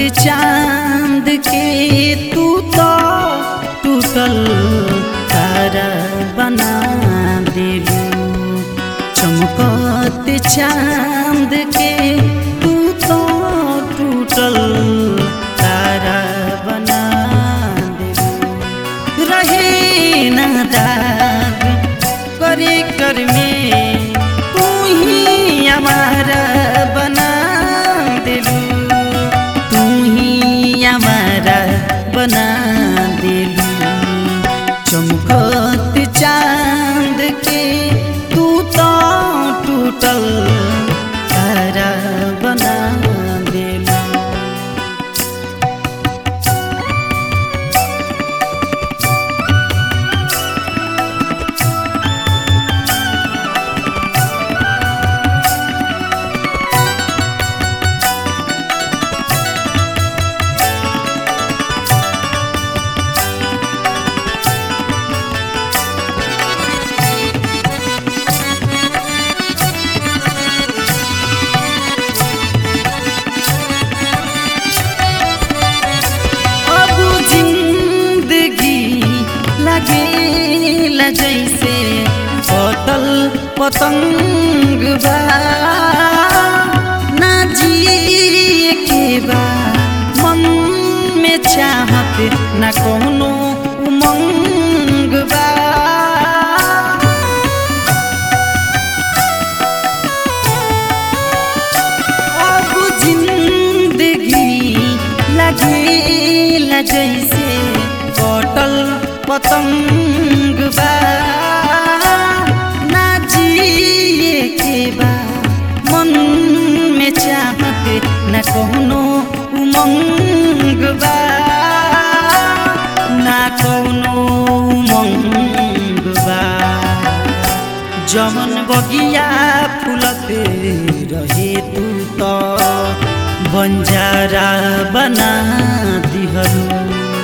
चांद के तू तो टूटल तारा बना दिलू चमकत चांद के तू तो टूटल तारा बना दिलू रहे ना दाग करे कर में तू ही हमारा बना दिलू तू ही हमारा बना दिलू चमकत चांद के तू तो टूटल तारा बना दिलू अब जिंदगी लगे जैसे पतल पतंग बा ना जिए के बा मन में चाहत ना कोनो उमंग बा अब जिंदगी लगे जैसे बटल पतंग बा ना जिए के बा मन में चाहत न कोनो उमंग बा ना कोनो उमंग बा जमन बगिया फुलत रहे तू तो बंजारा बना दिहलू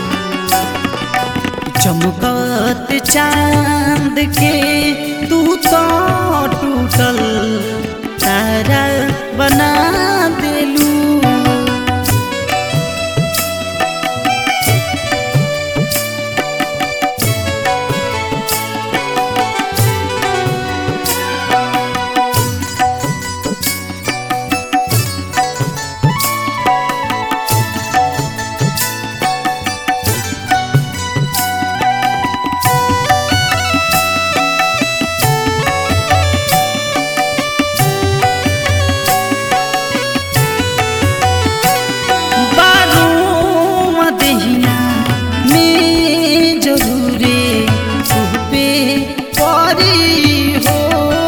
चमकत चांद के तू तो टूटल तारा बना दिलू बारों मदहिया में जरूरे पे परी हो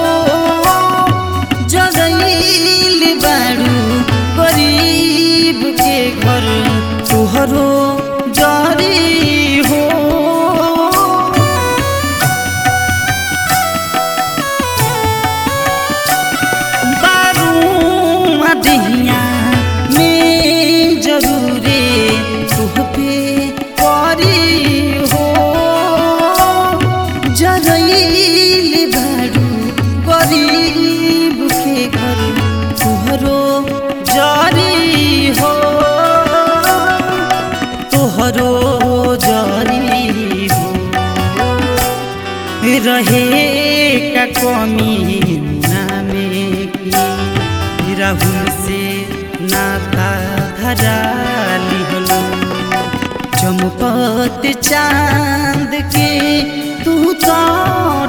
जगैल बारू गरीब के घर तुहरो जरी हो बारू मदहिया में जरूरे तुह पे परी हो जरैल बारू गरीब के घर तुहरो जरी हो तोहरो जरी हो रहे का कमी नामे की राहुल से नाता धरा लिहलो चमकत चांद के तू तो